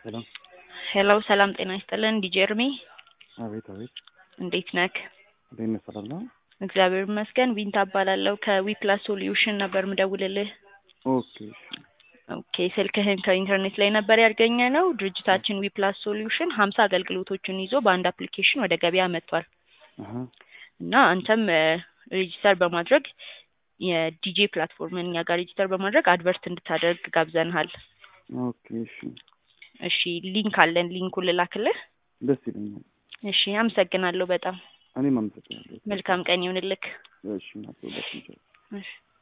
ሄሎ ሄሎ ሰላም ጤና ይስጥልን ዲጄ እርሚ አቤት አቤት እንዴት ነክ? እንዴት ነህ? ሰላም ነው? እግዚአብሔር ይመስገን ቢንታ እባላለሁ ከዊፕላስ ሶሉሽን ነበር ምደውልልህ። ኦኬ እሺ ኦኬ ስልክህን ከኢንተርኔት ላይ ነበር ያገኘ ነው። ድርጅታችን ዊፕላስ ሶሉሽን ሀምሳ አገልግሎቶችን ይዞ በአንድ አፕሊኬሽን ወደ ገበያ መጥቷል አሀ እና አንተም ሬጂስተር በማድረግ የዲጄ ፕላትፎርምን እኛ ጋር ሬጂስተር በማድረግ አድቨርት እንድታደርግ ጋብዘንሃል። ኦኬ እሺ እሺ ሊንክ አለን፣ ሊንኩን ልላክልህ። ደስ ይለኛል። እሺ አመሰግናለሁ በጣም እኔም አመሰግናለሁ። መልካም ቀን ይሁንልክ። እሺ እናት ሁላችን ቻው። እሺ